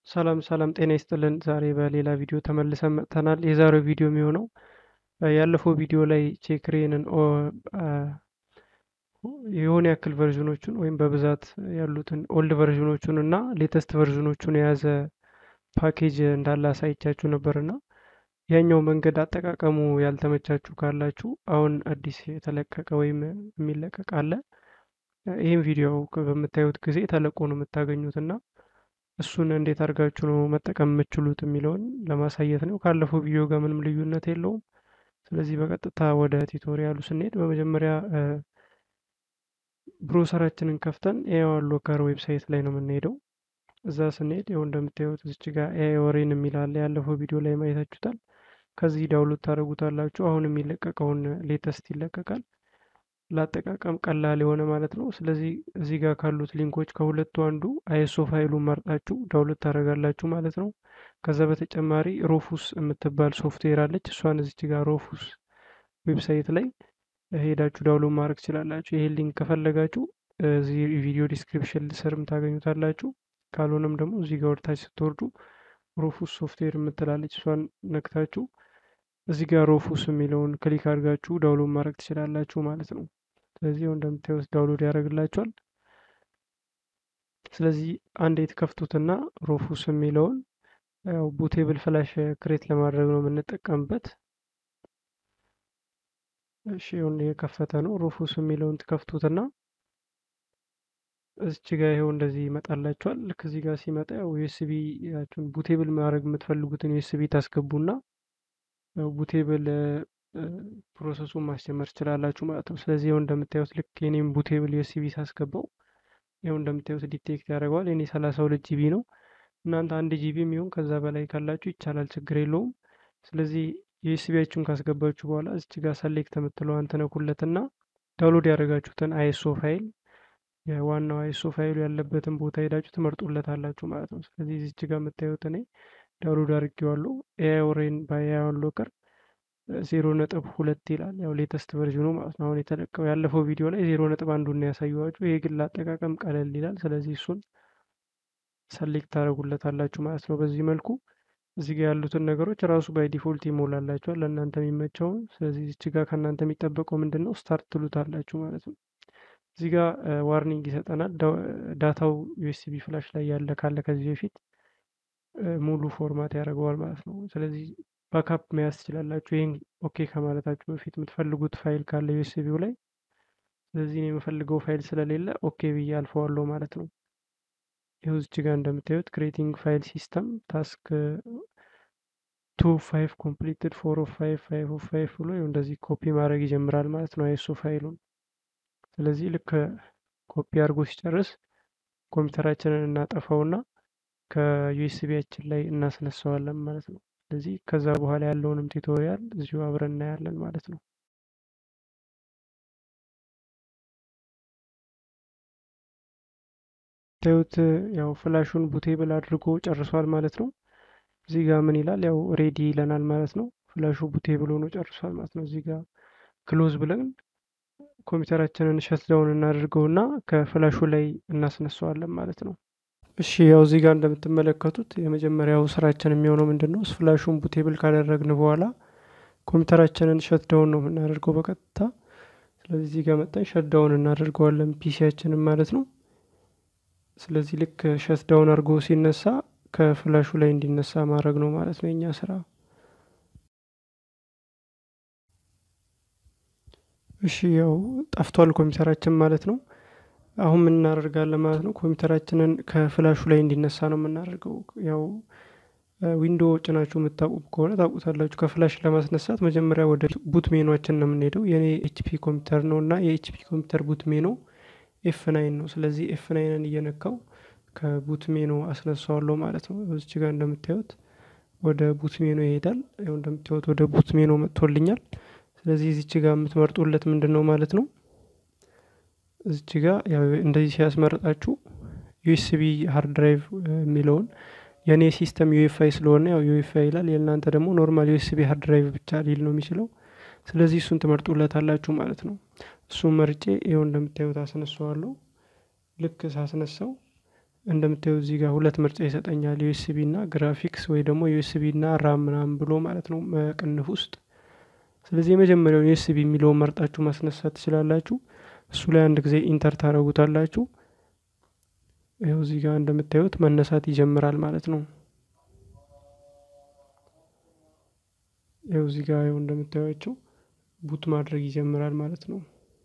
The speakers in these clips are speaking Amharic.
ሰላም ሰላም ጤና ይስጥልን። ዛሬ በሌላ ቪዲዮ ተመልሰን መጥተናል። የዛሬው ቪዲዮ የሚሆነው ያለፈው ቪዲዮ ላይ ቼክሬንን የሆነ ያክል ቨርዥኖቹን ወይም በብዛት ያሉትን ኦልድ ቨርዥኖቹን እና ሌተስት ቨርዥኖቹን የያዘ ፓኬጅ እንዳለ አሳይቻችሁ ነበርና ያኛው መንገድ አጠቃቀሙ ያልተመቻችሁ ካላችሁ አሁን አዲስ የተለቀቀ ወይም የሚለቀቅ አለ። ይህም ቪዲዮ በምታዩት ጊዜ ተለቆ ነው የምታገኙት እና እሱን እንዴት አድርጋችሁ ነው መጠቀም የምችሉት የሚለውን ለማሳየት ነው። ካለፈው ቪዲዮ ጋር ምንም ልዩነት የለውም። ስለዚህ በቀጥታ ወደ ቱቶሪያሉ ስንሄድ በመጀመሪያ ብሮሰራችንን ከፍተን ኤአይ ሎከር ዌብሳይት ላይ ነው የምንሄደው። እዛ ስንሄድ ይኸው እንደምታዩት እዚች ጋር ኤአይ ወሬን የሚላለ ያለፈው ቪዲዮ ላይ ማየታችሁታል። ከዚህ ዳውንሎድ ታደርጉታላችሁ። አሁን የሚለቀቀውን ሌተስት ይለቀቃል። ለአጠቃቀም ቀላል የሆነ ማለት ነው። ስለዚህ እዚህ ጋር ካሉት ሊንኮች ከሁለቱ አንዱ አይኤስኦ ፋይሉን መርጣችሁ ዳውንሎድ ታደርጋላችሁ ማለት ነው። ከዛ በተጨማሪ ሮፉስ የምትባል ሶፍትዌር አለች። እሷን እዚች ጋር ሮፉስ ዌብሳይት ላይ ሄዳችሁ ዳውንሎድ ማድረግ ትችላላችሁ። ይሄ ሊንክ ከፈለጋችሁ እዚህ ቪዲዮ ዲስክሪፕሽን ስርም ታገኙታላችሁ። ካልሆነም ደግሞ እዚህ ጋር ወደታች ስትወርዱ ሮፉስ ሶፍትዌር የምትላለች እሷን ነክታችሁ እዚህ ጋር ሮፉስ የሚለውን ክሊክ አድርጋችሁ ዳውንሎድ ማድረግ ትችላላችሁ ማለት ነው። ስለዚህ እንደምታዩት ዳውንሎድ ያደርግላችኋል። ስለዚህ አንድ የተከፍቱትና ሮፉስ የሚለውን ያው ቡቴብል ፍላሽ ክሬት ለማድረግ ነው የምንጠቀምበት። እሺ ይሁን የከፈተ ነው። ሮፉስ የሚለውን ትከፍቱትና እዚች ጋር ይኸው እንደዚህ ይመጣላችኋል። ልክ እዚህ ጋር ሲመጣ ያው ዩኤስቢ ያችሁን ቡቴብል ማድረግ የምትፈልጉትን ዩኤስቢ ታስገቡና ቡቴብል ፕሮሰሱን ማስጀመር ትችላላችሁ ማለት ነው። ስለዚህ ይኸው እንደምታዩት ልክ የኔም ቡቴብል ዩኤስቢ ሳስገባው ይኸው እንደምታዩት ዲቴክት ያደርገዋል። የኔ ሰላሳ ሁለት ጂቢ ነው። እናንተ አንድ ጂቢ የሚሆን ከዛ በላይ ካላችሁ ይቻላል፣ ችግር የለውም። ስለዚህ ዩኤስቢያችሁን ካስገባችሁ በኋላ እዚች ጋር ሰሌክት የምትለዋን ትነኩለትና ዳውንሎድ ያደረጋችሁትን አይኤስኦ ፋይል የዋናው አይኤስኦ ፋይሉ ያለበትን ቦታ ሄዳችሁ ትመርጡለታላችሁ ማለት ነው። ስለዚህ እዚች ጋር የምታዩት እኔ ዳውንሎድ አድርጌዋለሁ። ኤአይ ኦሬን በኤአይ ሎከር ዜሮ ነጥብ ሁለት ይላል። ያው ሌተስት ቨርዥኑ ማለት ነው። አሁን የተለቀው ያለፈው ቪዲዮ ላይ ዜሮ ነጥብ አንዱን ያሳየኋችሁ። ይሄ ግን ለአጠቃቀም ቀለል ይላል። ስለዚህ እሱን ሰሌክት ታደርጉለታላችሁ ማለት ነው። በዚህ መልኩ እዚህ ጋር ያሉትን ነገሮች ራሱ ባይ ዲፎልት ይሞላላችኋል ለእናንተ የሚመቸውን። ስለዚህ እዚች ጋር ከእናንተ የሚጠበቀው ምንድን ነው? ስታርት ትሉታላችሁ ማለት ነው። እዚህ ጋር ዋርኒንግ ይሰጠናል። ዳታው ዩኤስቢ ፍላሽ ላይ ያለ ካለ ከዚህ በፊት ሙሉ ፎርማት ያደርገዋል ማለት ነው። ስለዚህ ባካፕ መያዝ ትችላላችሁ። ይህን ኦኬ ከማለታችሁ በፊት የምትፈልጉት ፋይል ካለ ዩኤስቢው ላይ። ስለዚህ እኔ የምፈልገው ፋይል ስለሌለ ኦኬ ብዬ አልፈዋለሁ ማለት ነው። ይኸው እዚች ጋር እንደምታዩት ክሬቲንግ ፋይል ሲስተም ታስክ ቱ ፋይቭ ኮምፕሊትድ ፎር ኦፍ ፋይቭ ፋይቭ ኦፍ ፋይቭ ብሎ እንደዚህ ኮፒ ማድረግ ይጀምራል ማለት ነው አይሱ ፋይሉን። ስለዚህ ልክ ኮፒ አድርጎ ሲጨርስ ኮምፒውተራችንን እናጠፋውና ከዩኤስቢያችን ላይ እናስነሳዋለን ማለት ነው። ስለዚህ ከዛ በኋላ ያለውንም ቱቶሪያል እዚሁ አብረን እናያለን ማለት ነው። ታዩት ያው ፍላሹን ቡቴብል አድርጎ ጨርሷል ማለት ነው። እዚህ ጋር ምን ይላል? ያው ሬዲ ይለናል ማለት ነው። ፍላሹ ቡቴብል ሆኖ ጨርሷል ማለት ነው። እዚህ ጋር ክሎዝ ብለን ኮምፒውተራችንን ሸትዳውን እናደርገውና ከፍላሹ ላይ እናስነሳዋለን ማለት ነው። እሺ ያው እዚህ ጋር እንደምትመለከቱት የመጀመሪያው ስራችን የሚሆነው ምንድን ነው? ፍላሹን ቡቴብል ካደረግን በኋላ ኮምፒውተራችንን ሸትዳውን ነው የምናደርገው በቀጥታ። ስለዚህ እዚህ ጋር መጠን ሸትዳውን እናደርገዋለን ፒሲያችንን ማለት ነው። ስለዚህ ልክ ሸትዳውን አድርጎ ሲነሳ ከፍላሹ ላይ እንዲነሳ ማድረግ ነው ማለት ነው የኛ ስራ። እሺ ያው ጠፍቷል ኮምፒውተራችን ማለት ነው። አሁን ምን እናደርጋለን ማለት ነው? ኮምፒውተራችንን ከፍላሹ ላይ እንዲነሳ ነው የምናደርገው። ያው ዊንዶ ጭናችሁ የምታውቁ ከሆነ ታውቁታላችሁ። ከፍላሽ ለማስነሳት መጀመሪያ ወደ ቡት ሜኗችን ነው የምንሄደው። የኔ ኤችፒ ኮምፒውተር ነው እና የኤችፒ ኮምፒውተር ቡት ሜኖ ኤፍ ናይን ነው። ስለዚህ ኤፍ ናይንን እየነካው ከቡት ሜኖ አስነሳዋለሁ ማለት ነው። እዚች ጋር እንደምታዩት ወደ ቡት ሜኖ ይሄዳል። ያው እንደምታዩት ወደ ቡት ሜኖ መጥቶልኛል። ስለዚህ እዚች ጋር የምትመርጡለት ምንድን ነው ማለት ነው እዚች ጋር ያው እንደዚህ ሲያስመርጣችሁ ዩኤስቢ ሃርድ ድራይቭ የሚለውን የእኔ ሲስተም ዩኤፍአይ ስለሆነ ያው ዩኤፍአይ ይላል። የእናንተ ደግሞ ኖርማል ዩኤስቢ ሃርድ ድራይቭ ብቻ ሊል ነው የሚችለው። ስለዚህ እሱን ትመርጡለታላችሁ ማለት ነው። እሱን መርጬ ይኸው እንደምታዩት አስነሳዋለሁ። ልክ ሳስነሳው እንደምታየው እዚህ ጋር ሁለት ምርጫ ይሰጠኛል ዩኤስቢ እና ግራፊክስ ወይ ደግሞ ዩኤስቢ እና ራም ምናምን ብሎ ማለት ነው ቅንፍ ውስጥ። ስለዚህ የመጀመሪያውን ዩኤስቢ የሚለውን መርጣችሁ ማስነሳት ትችላላችሁ። እሱ ላይ አንድ ጊዜ ኢንተር ታደረጉታላችሁ። ይኸው እዚህ ጋር እንደምታዩት መነሳት ይጀምራል ማለት ነው። ይኸው እዚህ ጋር ይኸው እንደምታዩቸው ቡት ማድረግ ይጀምራል ማለት ነው።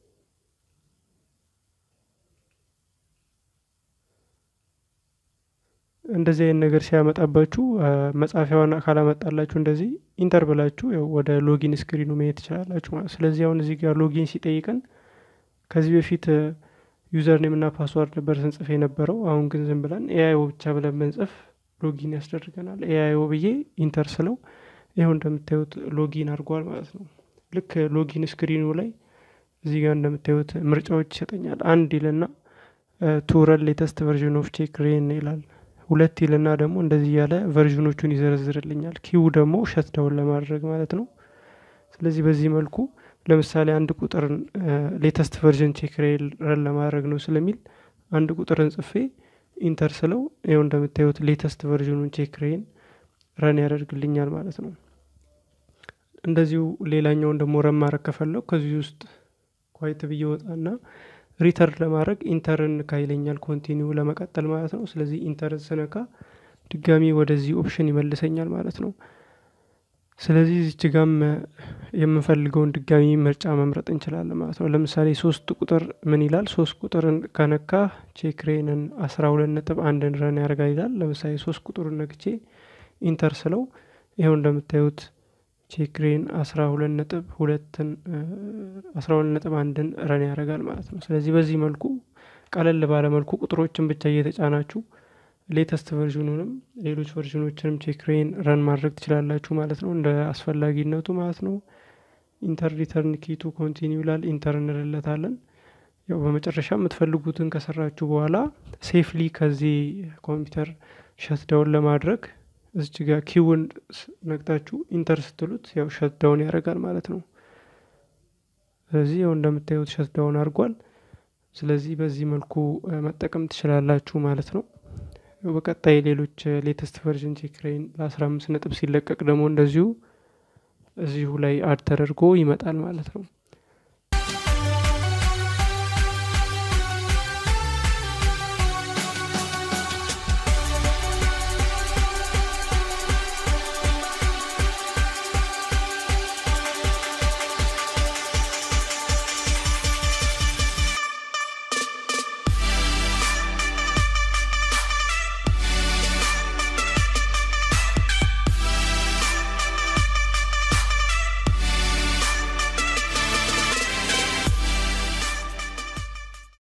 እንደዚህ አይነት ነገር ሲያመጣባችሁ መጻፊያዋን ካላመጣላችሁ እንደዚህ ኢንተር ብላችሁ ያው ወደ ሎጊን ስክሪኑ መሄድ ትችላላችሁ ማለት። ስለዚህ አሁን እዚህ ጋር ሎጊን ሲጠይቀን ከዚህ በፊት ዩዘር ኔም እና ፓስዋርድ ነበር ስንጽፍ የነበረው። አሁን ግን ዝም ብለን ኤአይኦ ብቻ ብለን ብንጽፍ ሎጊን ያስደርገናል። ኤአይኦ ብዬ ኢንተር ስለው ይኸው እንደምታዩት ሎጊን አድርጓል ማለት ነው። ልክ ሎጊን ስክሪኑ ላይ እዚህ ጋር እንደምታዩት ምርጫዎች ይሰጠኛል። አንድ ይልና ቱረል ሌተስት ቨርዥን ኦፍ ቼክ ሬን ይላል። ሁለት ይልና ደግሞ እንደዚህ እያለ ቨርዥኖቹን ይዘረዝርልኛል። ኪው ደግሞ ሸትዳውን ለማድረግ ማለት ነው። ስለዚህ በዚህ መልኩ ለምሳሌ አንድ ቁጥርን ሌተስት ቨርዥን ቼክ ረን ለማድረግ ነው ስለሚል አንድ ቁጥርን ጽፌ ኢንተር ስለው ይኸው እንደምታዩት ሌተስት ቨርዥኑን ቼክ ሬን ረን ያደርግልኛል ማለት ነው። እንደዚሁ ሌላኛውን ደግሞ ረን ማድረግ ከፈለው ከዚህ ውስጥ ኳይት ብዬ ወጣና ሪተርን ለማድረግ ኢንተርን ካይለኛል ኮንቲኒው ለመቀጠል ማለት ነው። ስለዚህ ኢንተርን ስነካ ድጋሚ ወደዚህ ኦፕሽን ይመልሰኛል ማለት ነው። ስለዚህ እዚች ጋም የምንፈልገውን ድጋሚ ምርጫ መምረጥ እንችላለን ማለት ነው። ለምሳሌ ሶስት ቁጥር ምን ይላል? ሶስት ቁጥርን ከነካ ቼክሬንን አስራ ሁለት ነጥብ አንድን ረን ያደርጋል ይላል። ለምሳሌ ሶስት ቁጥሩን ነክቼ ኢንተር ስለው ይኸው እንደምታዩት ቼክሬን አስራ ሁለት ነጥብ ሁለትን አስራ ሁለት ነጥብ አንድን ረን ያደርጋል ማለት ነው። ስለዚህ በዚህ መልኩ ቀለል ባለ መልኩ ቁጥሮችን ብቻ እየተጫናችሁ ሌተስት ቨርዥኑንም ሌሎች ቨርዥኖችንም ቼክሬን ረን ማድረግ ትችላላችሁ ማለት ነው፣ እንደ አስፈላጊነቱ ማለት ነው። ኢንተር ሪተርን ኪቱ ኮንቲኒው ይላል። ኢንተር እንልለታለን። ያው በመጨረሻ የምትፈልጉትን ከሰራችሁ በኋላ ሴፍሊ ከዚህ ኮምፒውተር ሸትዳውን ለማድረግ እዚች ጋር ኪውን ነቅታችሁ ኢንተር ስትሉት ያው ሸትዳውን ያደርጋል ማለት ነው። ስለዚህ ያው እንደምታዩት ሸትዳውን አድርጓል። ስለዚህ በዚህ መልኩ መጠቀም ትችላላችሁ ማለት ነው። በቀጣይ ሌሎች ሌተስት ቨርዥን ቼክሬን ለአስራ አምስት ነጥብ ሲለቀቅ ደግሞ እንደዚሁ እዚሁ ላይ አድ ተደርጎ ይመጣል ማለት ነው።